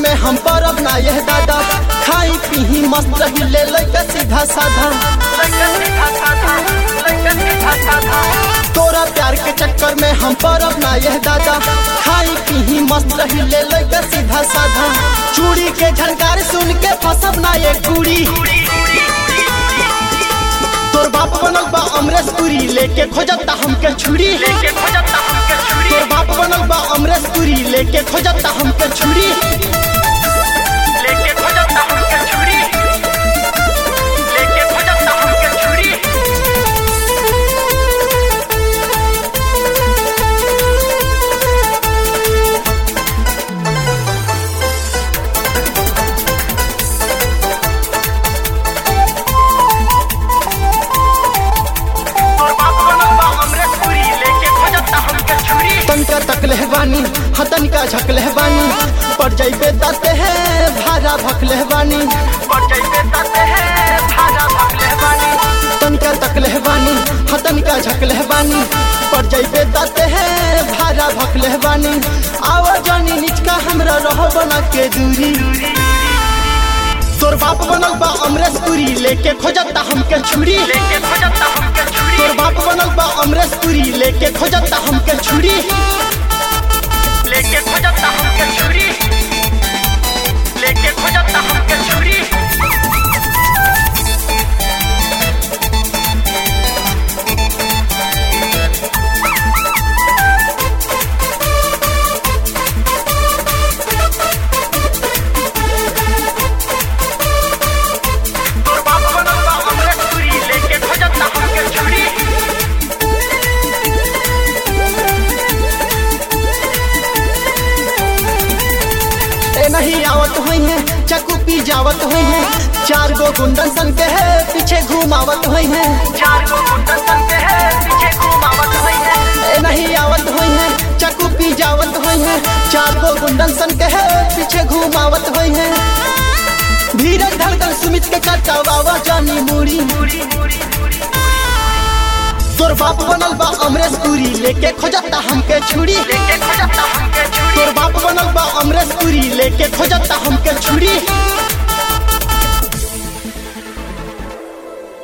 में हम परब ना यह दादा खाई पीही मस्त रही ले लइका सीधा साधा तोरा प्यार के चक्कर में हम परब ना यह दादा खाई पीही मस्त रही ले लइका सीधा साधा चूड़ी के झनकार सुन के फसब ना ये कुड़ी तोर बाप बनल बा अमरेश पुरी लेके खोजता हमके छुरी तोर बाप बनल बा अमरेश पुरी लेके खोजता हमके छुरी तनका तकले बानी हतन का झकले बानी पड़ जाइबे दाते है भारा भकले बानी तनका तकले बानी हतन का झकले बानी पड़ जाइबे दाते है भारा भकले बानी आवा जानी निचका हमरा रह बना के दूरी तोर बाप बनल बा अमरेश पुरी लेके खोजता हमके छुरी तोर बाप बनल बा अमरेश पुरी लेके खोजता हमके छुरी लेके खोजता हमके छुरी लेके खोजता हमके छुरी तोर बाप बनल बा अमरेश पुरी लेके खोजता हमके छुरी ए नहीं आवत हुई है चकू पी जावत हुई है चार गो गुंडन सन के है पीछे घुमावत हुई है चार गो गुंडन सन के है पीछे घुमावत हुई है ए नहीं आवत हुई है चकू पी जावत हुई है चार गो गुंडन सन के है पीछे घुमावत हुई है धीरज धड़कन सुमित के कटावा जानी मुड़ी पूरी पूरी पूरी तोर बाप बनल बा अमरेश पुरी लेके खोजता हमके छुरी लेके खोजता हमके छुरी तोर बाप बनल बा अमरेश पुरी लेके खोजता हमके छुरी